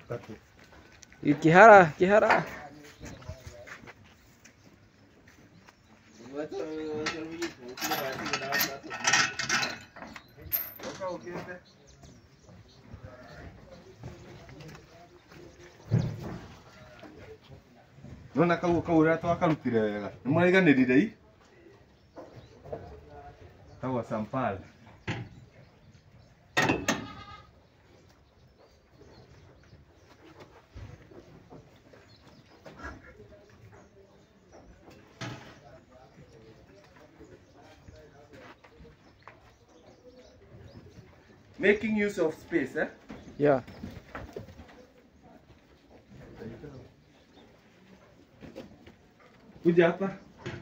Tatu. Kihara, kihara. Nona kau kau ũrĩa twakarutire wega nĩ mũraiganĩrire i kagwa sampal making use of space eh? Yeah. kuja hapa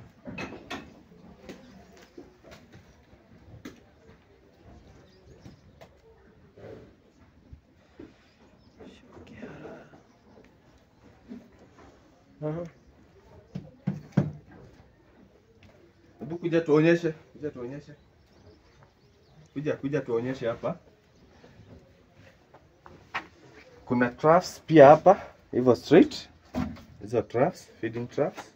Aha. Hebu kuja tuonyeshe, kuja tuonyeshe. Kuja kuja tuonyeshe hapa. Kuna troughs pia hapa, hivyo straight. Hizo troughs, feeding troughs.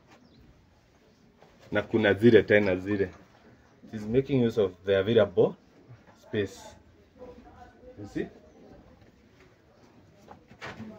Na kuna zile tena zile. It is making use of the available space. You see?